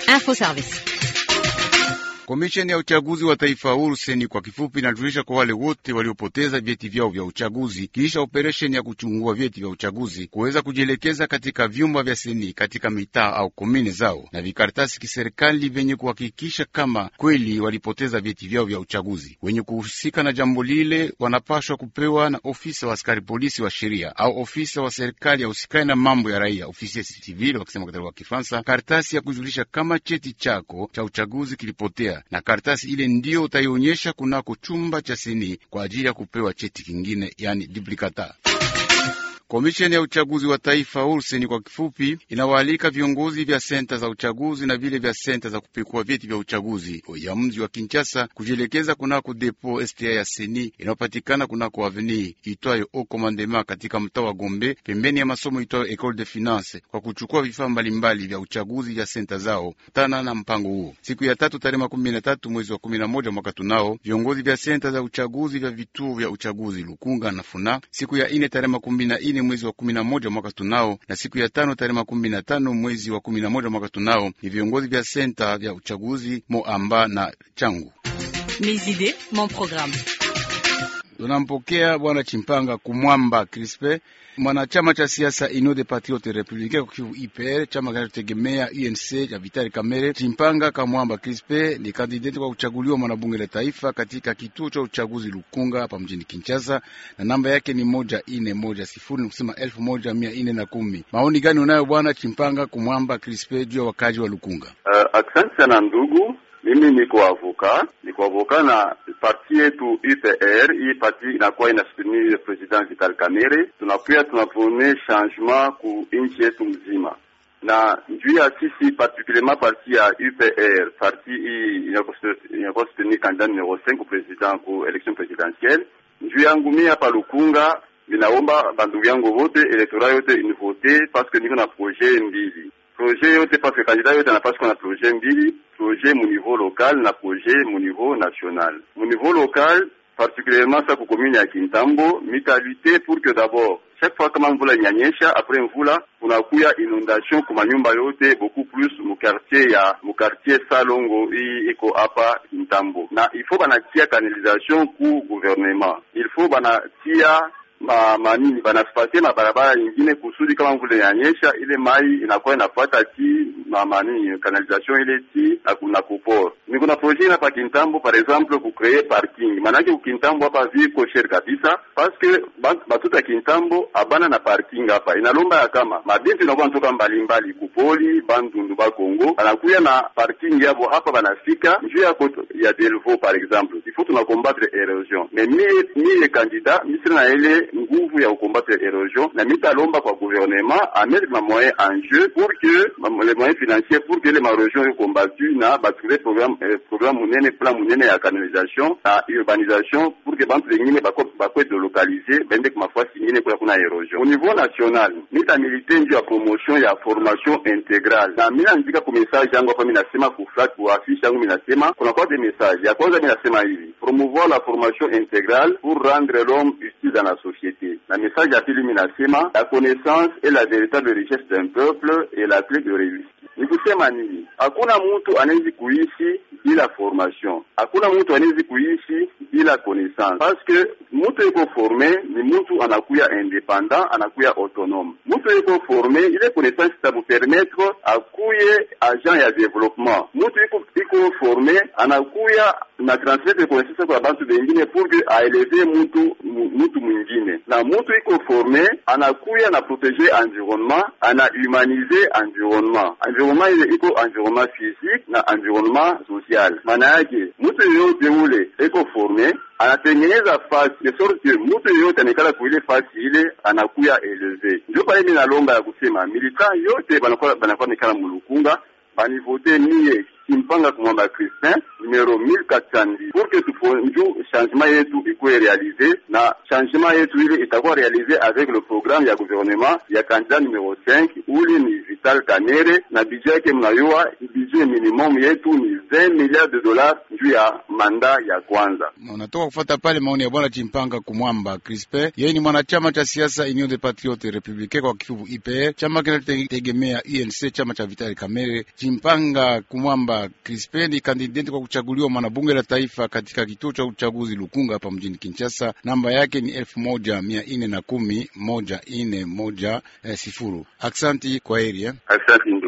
Info Service. Komisheni ya uchaguzi wa taifa huru seni kwa kifupi inajulisha kwa wale wote waliopoteza vyeti vyao vya uchaguzi kisha operesheni ya kuchungua vyeti vya uchaguzi kuweza kujielekeza katika vyumba vya seni katika mitaa au komine zao na vikaratasi kiserikali vyenye kuhakikisha kama kweli walipoteza vyeti vyao vya uchaguzi. Wenye kuhusika na jambo lile wanapashwa kupewa na ofisa wa askari polisi wa sheria au ofisa wa serikali ya usikani na mambo ya raia, ofisi civil wakisema katika lugha ya Kifaransa, karatasi ya kujulisha kama cheti chako cha uchaguzi kilipotea na karatasi ile ndiyo utaionyesha kunako chumba cha seni kwa ajili ya kupewa cheti kingine, yani duplicata. Komisheni ya uchaguzi wa taifa urseni kwa kifupi, inawaalika viongozi vya senta za uchaguzi na vile vya senta za kupekua vyeti vya uchaguzi ya mji wa Kinshasa kujielekeza kunako depo sta ya seni inayopatikana kunako aveni itwayo au commandement katika mtaa wa Gombe, pembeni ya masomo itwayo Ecole de Finance, kwa kuchukua vifaa mbalimbali vya uchaguzi vya senta zao tana na mpango huo. Siku ya tatu tarehe makumi na tatu mwezi wa kumi na moja mwaka tunao viongozi vya senta za uchaguzi vya vituo vya uchaguzi Lukunga na Funa. Siku ya ine tarehe makumi na ine mwezi wa kumi na moja mwaka tunao na siku ya tano tarehe makumi na tano mwezi wa kumi na moja mwaka tunao ni viongozi vya senta vya uchaguzi Moamba na Changu. Mes idées, mon programme. Tunampokea bwana Chimpanga Kumwamba Crispe, mwanachama cha siasa Union des Patriotes Republicains kwa kivu IPR, chama kinachotegemea UNC cha Vitali Kamere. Chimpanga Kamwamba Crispe ni kandidati kwa kuchaguliwa mwanabunge la taifa katika kituo cha uchaguzi Lukunga hapa mjini Kinshasa, na namba yake ni moja ine moja sifuri, ni kusema elfu moja mia ine na kumi. Maoni gani unayo bwana Chimpanga Kumwamba Crispe juu ya wakaji wa Lukunga? Uh, asante sana ndugu mimi niko avoka, niko avoka na parti yetu UPR. Hii parti inakuwa inasoutenir president Vital Kamerhe. Tunakuya tunapone changement ku nchi yetu mzima, na njuu ya sisi particulierement parti ya UPR, parti hii inakuwa soutenir candidat numero 5 ku president ku election presidentielle. Njuu yangu mimi hapa Lukunga, ninaomba bandugu yangu wote elektora yote univote paske niko na projet mbili projet yote parce que candidat yote anapaswa kuwa na projet mbili, projet mu niveau local na projet mu niveau national. Mu niveau local particulièrement sa ku commune ya Kintambo mitalite pour que d'abord chaque fois kama mvula inyanyesha, après mvula kunakuya inondation kuma nyumba yote beaucoup plus mu quartier ya mu quartier Salongo hii iko hapa Kintambo, na il faut banatia canalisation ku gouvernement, il faut banatia ma manini banasipatie mabarabara ingine kusudi kama mvula inanyesha ile mai inakuwa inafuata ti ma manini canalisation ile ti na kupor. Ni kuna projet hapa Kintambo par exemple ku créer parking, manake ku Kintambo hapa viko cher kabisa parce que batuta Kintambo abana na parking hapa, inalomba ya kama mabintu inakuwa ntoka mbalimbali kupoli bandundu ba Kongo anakuya na parking yabo hapa, banafika njuu yako ya Delvaux par exemple, il faut tuna combattre erosion mais mie mie candidat misiri na ile nguvu ya kukombattre erosion na mitalomba kwa gouvernement amettre ma moyen en jeu pour que les moyens financiers pour que les marosion yo combattu na batrouver programme eh, programme munene plan munene ya canalisation na urbanisation pour que bantu bengine bakwe delocaliser bende ku mafasi ingine kuna kuna erosion. Au niveau national mita milite ndio ya promotion ya formation intégrale na mina nzika ku message yangu hapa, mina nasema ku flat ku affiche yangu mina nasema kuna kwa des messages. Ya kwanza mina nasema hivi promouvoir la formation intégrale pour rendre l'homme utile dans la société, na message ya pili mina nasema la connaissance est la véritable richesse d'un peuple et la clé de réussite. Ni kusema nini? Hakuna mtu anawezi kuishi bila formation, hakuna mtu anawezi kuishi bila connaissance, parce que mtu yuko forme ni mtu anakuya independant, anakuya autonome. Mtu yuko forme, ile connaissance itamupermettre akuye agent ya development. Mtu yuko iko forme anakuya na transmettre connaissance kwa bantu bengine pour que aeleve mtu mtu mwingine, na mtu iko forme anakuya na proteger environnement, ana humaniser environnement. Environnement ile iko environnement physique na environnement social. Maana yake mtu yoyote ule iko forme anatengeneza fasi de sorte que mtu yoyote anekala kuile fasi ile anakuya eleve. Ndio pale mimi nalomba ya kusema militant yote banakuwa banakuwa nekala mulukunga banivote mie Chimpanga Kumwamba Christin numero 1410 pour que tufonju changement yetu ikuwe realize, na changement yetu ile itakuwa realize avec le programme ya gouvernement ya candidat numero 5 uli ni Vital Kamerhe, na budget yake mnayua budget budget minimum yetu ni 20 milliards de dollars juu ya manda ya kwanza. Unatoka kufuata pale maoni ya bwana Chimpanga Kumwamba Crispe, yeye ni mwanachama cha siasa Union des Patriotes Republicains kwa kifupi IPR, chama kinachotegemea UNC, chama cha Vitali Kamere. Chimpanga Kumwamba Crispe ni kandidati kwa kuchaguliwa mwanabunge la taifa katika kituo cha uchaguzi Lukunga hapa mjini Kinshasa. Namba yake ni elfu moja mia ine na kumi moja ine moja eh, sifuru. Aksanti kwa heri eh. Asante.